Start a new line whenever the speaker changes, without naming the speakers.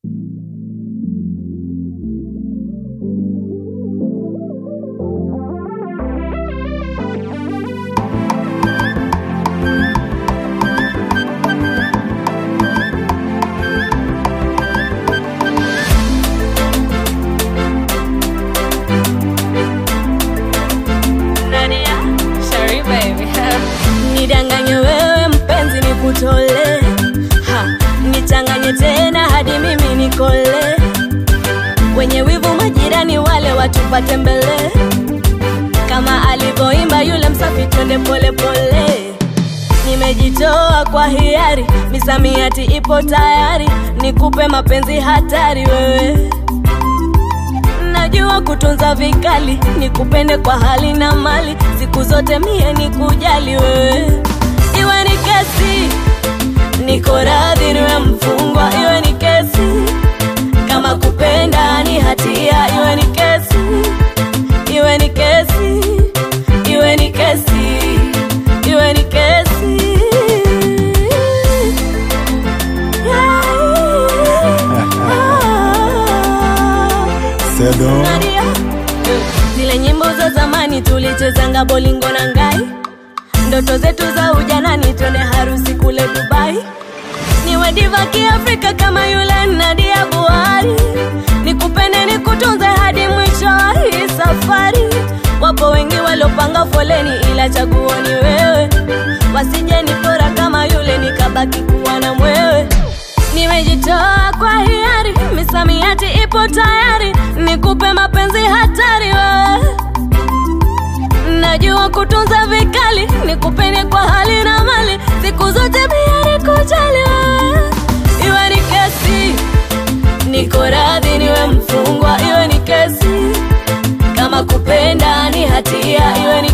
Nadia, sorry baby. Nidanganye wewe mpenzi nikutole ha, nichanganye tena hadi mimi nikole wenye wivu majirani wale watupate mbele kama alivyoimba yule msafi twende pole pole nimejitoa kwa hiari misamiati ipo tayari nikupe mapenzi hatari wewe najua kutunza vikali nikupende kwa hali na mali siku zote mie nikujali wewe iwe ni kesi niko radhi niwe mfungwa iwe ni kesi kama kupenda ni hatia iwe ni kesi iwe ni kesi iwe ni kesi iwe ni kesi
Sedo.
Nadia. Zile nyimbo za zamani tulichezanga bolingo na ngai, ndoto zetu za ujanani, twende harusi kule Dubai. Niwe diva kiafrika kama yule Nadia Buhari, nikupende nikutunze hadi mwisho wa hii safari. Wapo wengi waliopanga foleni, ila chaguo ni wewe, wasije nipora kama yule nikabaki kuwa na mwewe. Nimejitoa kwa hiari, misamiati ipo tayari, nikupe mapenzi hatari wewe. Najua kutunza vikali, nikupende kwa hali na mali, siku zote pia nikujali wewe. Iwe ni kesi, niko radhi niwe mfungwa, iwe ni kesi, kama kupenda ni hatia, iwe ni